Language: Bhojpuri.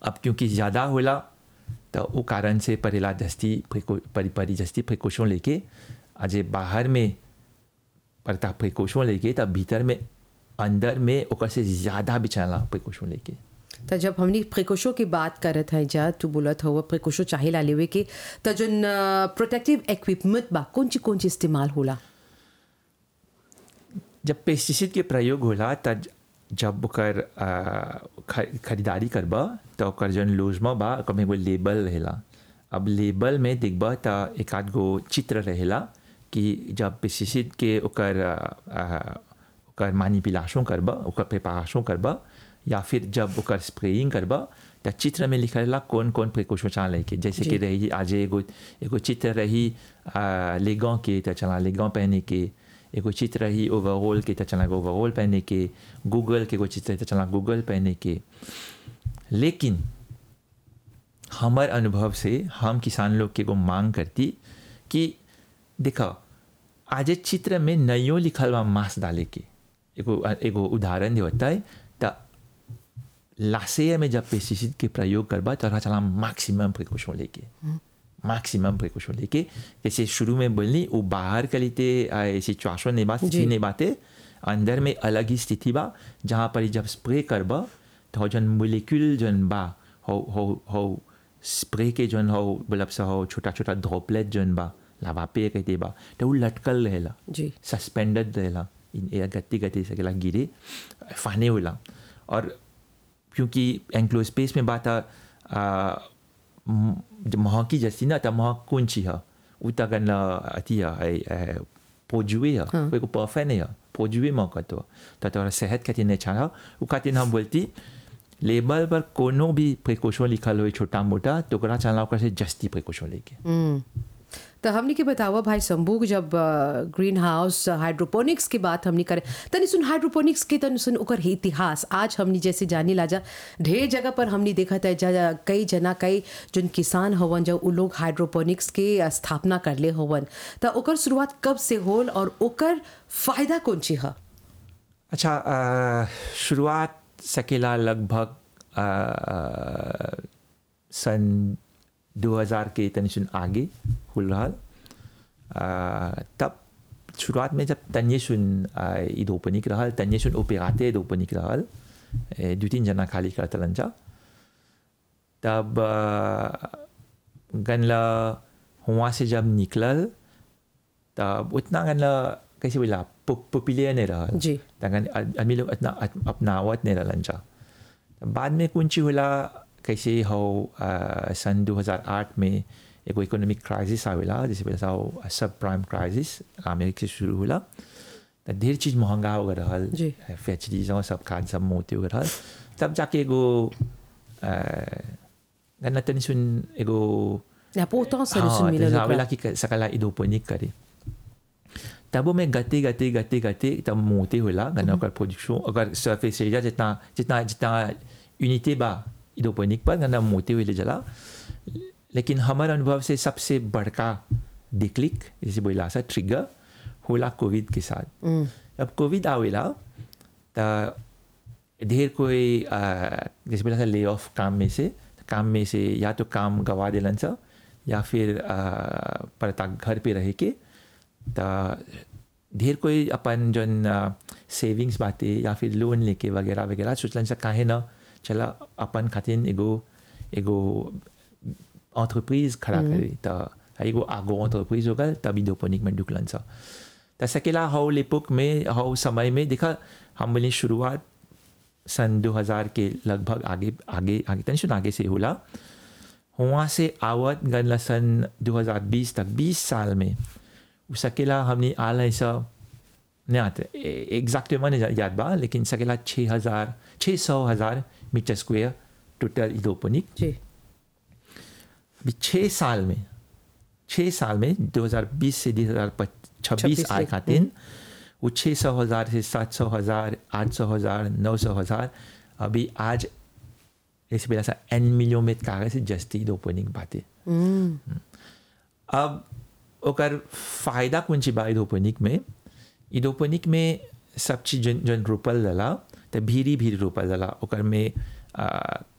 अब क्योंकि ज़्यादा होला तो वो कारण से परेला जस्ती प्रिको परी परी जस्ती प्रिकॉशन लेके अजे बाहर में परता प्रिकॉशन लेके तब भीतर में अंदर में ओकर से ज़्यादा भी चला प्रिकॉशन लेके त जब हमनी प्रिकॉशन की बात करत हैं जा तू बोलत हो प्रिकॉशन चाहे ला लेवे के त जोन प्रोटेक्टिव इक्विपमेंट बा कौन ची कौन ची इस्तेमाल होला जब पेस्टिसाइड के प्रयोग होला तब जब ओकर आ, ख- खरीदारी करबा तो ओकर जौन लोजमा बा ओकर में एगो लेबल रहेला अब लेबल में देखबा त एक आध गो चित्र रहेला कि जब पेस्टिसाइड के ओकर आ, आ, ओकर मैनिपुलेशन करबा ओकर प्रिपरेशन करबा या फिर जब ओकर स्प्रेइंग करबा त चित्र में लिखल रहेला कौन कौन प्रिकॉशन चला लेके जैसे कि रही आज एगो एगो चित्र रही आ, लेगों के त चला लेगों पहने के एगो चित्र रही ओवरऑल के त चला ओवरऑल पहने के गूगल के एगो चित्र त चला गूगल पहने के लेकिन हमार अनुभव से हम किसान लोग के एगो मांग करती कि देखो आज चित्र में नयो लिखल बा मांस डाले के एगो एगो उदाहरण देवता है त लाशेय में जब पेस्टिसाइड के प्रयोग करबा तो चला मैक्सिमम प्रिकॉशन लेके मैक्सिमम प्रिकॉशन लेके जैसे शुरू में बोलनी वो बाहर के लिए सिचुएशन नहीं बात स्थिति नहीं बातें अंदर में अलग ही स्थिति बा जहाँ पर जब स्प्रे करबा तो जन मोलिक्यूल जन बा हो हो हो स्प्रे के जन हो मतलब सा हो छोटा छोटा ड्रॉपलेट जन बा लावा पे कहते बा तो वो लटकल रहेला जी सस्पेंडेड रहेला इन एयर गति गति सकेला गिरे फाने होला और क्योंकि एंक्लोज स्पेस में बात आ, म- जब महकी जैसी ना तब महक कौन ची है उ तगन अति है पोजुए है कोई को परफेक्ट नहीं है पोजुए मौका तो तो तोरा सेहत खातिर नहीं अच्छा उ खातिर हम बोलती लेबल पर कोनो भी प्रिकॉशन लिखल हो छोटा मोटा तो ओकरा चला ओकर से जस्ती प्रिकॉशन लेके हम्म। तो हमने के बतावा भाई शंभू जब ग्रीन हाउस हाइड्रोपोनिक्स की बात हमने करे तनी सुन हाइड्रोपोनिक्स के तनी सुन ओकर इतिहास आज हमने जैसे जानी लाजा ढेर जगह पर हमने देखा था जा जा- कई जना कई जोन किसान हवन जब उ लोग हाइड्रोपोनिक्स के स्थापना करले हवन तो ओकर शुरुआत कब से होल और ओकर फायदा कौन ची है अच्छा अ, शुरुआत सकेला लगभग अ, सन 2000 के तनी सुन आगे खुल रहा तब शुरुआत में जब तन्ये सुन इदोपनिक रहल तन्ये सुन ओपेराते इदोपनिक रहल ए, दू तीन जना खाली करतलन जा तब अ, गनला हुआ से जब निकलल तब उतना गनला कैसे बोला पॉपुलर नहीं रहा जी। तगन आदमी लोग इतना अप- अपनावत नहीं रहलन जा तब बाद में कुंची होला कैसे हो अ, सन 2008 में एगो इकोनॉमिक क्राइसिस आवेला जैसे बोला सा सब प्राइम क्राइसिस अमेरिका से शुरू होला त ढेर चीज़ महंगा हो गए रहल जी। फैक्ट्रीज सब खाद सब मोते हो गए रहल तब जाके एगो अ, गन्ना तनी सुन एगो important हाँ, solution मिलल तो ओकरा। आवेला कि सकला इदोपनिक करे तब में गते गते गते गते तब मोते होला गन्ना ओकर प्रोडक्शन अगर सरफेस एरिया जितना जितना जितना यूनिटी बा इदोपनिक पर गन्ना मोते हुए ले जला लेकिन हमारे अनुभव से सबसे बड़का डिक्लिक जैसे बोला सा ट्रिगर होला कोविड के साथ अब कोविड आवेला त ढेर कोई अ, जैसे बोला था ले ऑफ काम में से काम में से या तो काम गवा दिलन सा या फिर अ, परता घर पे रह के त ढेर कोई अपन जन सेविंग्स बाते या फिर लोन लेके वगैरह वगैरह सोचलन सा काहे न चला अपन खातिर एगो एगो एंटरप्राइज खड़ा करे त एगो आगो एंटरप्राइज होगा तभी दोपनिक में ढुकलन सा त सकेला हाउ लेपुक में हाउ समय में देखा हम बोले शुरुआत सन 2000 के लगभग आगे आगे आगे टेंशन आगे से होला वहाँ से आवत गनला सन 2020 तक 20 साल में उ सकेला हमने आल ऐसा नहीं आते एग्जैक्टली नहीं याद बा लेकिन सकेला छः हज़ार छः सौ हज़ार मीटर स्क्वायर टोटल इदोपनिक जी अभी छः साल में छः साल में 2020 से 2026 छब्बीस आए तक, खातिर वो छः सौ हज़ार से सात सौ हज़ार आठ सौ हज़ार नौ सौ हज़ार अभी आज जैसे पहला सा एन मिलियन में कागज से जस्ती ओपनिंग बातें अब ओकर फायदा कौन ची बा इदोपनिक में इदोपनिक में सब चीज जन जन रोपल जाला त भीरी भीरी रोपल जाला ओकर में आ,